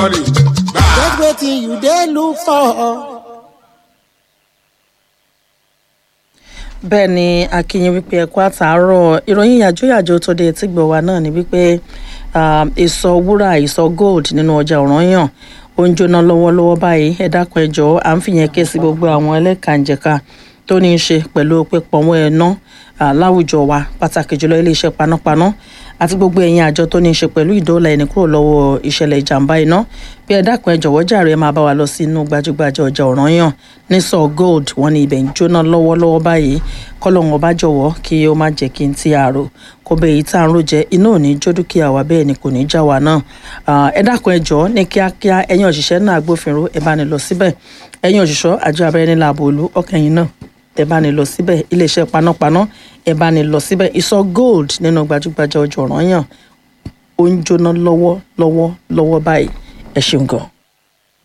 Get wetin you dey look for. bẹ́ẹ̀ ni akínyìn wípé ẹ̀kọ́ àtàárọ̀ ìròyìn yàjóyàjó tó dé etí gbọ̀ wá náà ni wípé um, ìsọ wúrà ìsọ gold nínú ọjà ọ̀ranyàn ó ń jóná lọ́wọ́lọ́wọ́ báyìí ẹ dákun ẹ jọ̀ọ́ à ń fìyẹn ké sí gbogbo àwọn ẹlẹ́kànjẹ̀ka tó ní í ṣe pẹ̀lú pípọ̀nwó ẹ̀ná láwùjọ wa pàtàkì jùlọ iléeṣẹ́ panápaná àti gbogbo ẹ̀yin àjọ tó ní í ṣe pẹ̀lú ìdóòlà ẹni kúrò lọ́wọ́ ìṣẹ̀lẹ̀ ìjàmbá iná bí ẹ dákun ẹ jọ̀wọ́ jàre ẹ máa bá wa lọ sí inú gbajúgbajà ọjà ọ̀ranyàn ní sọ gold wọn ní ibẹ̀ ń jóná lọ́wọ́lọ́wọ́ báyìí kọ́lọ́hún ọba jọ̀wọ́ kí ó má jẹ́ kí n ti àrò kó bẹ́ẹ̀ yìí tá à ń rò jẹ́ iná ò ní jó dúkìá wa bẹ́ẹ̀ ni kò ní já wa náà ẹ dákun ẹ jọ̀ọ́ ní kíákíá ẹ̀yin òṣìṣẹ́ náà agbófinró ẹ bá ní lọ síbẹ̀ ẹ̀yin òṣìṣọ́ àjọ abẹ́rẹ́ nílà àbòlú ọkẹ́yìn náà ẹ bá ní lọ síbẹ̀ iléeṣẹ́ panápaná ẹ bá ní lọ síbẹ̀ ìsọ gold nínú gbajúgbajà ọjọ́ ọ̀ranyàn ó ń jóná lọ́wọ́ lọ́wọ́ lọ́wọ́ báyìí ẹ ṣeun gan.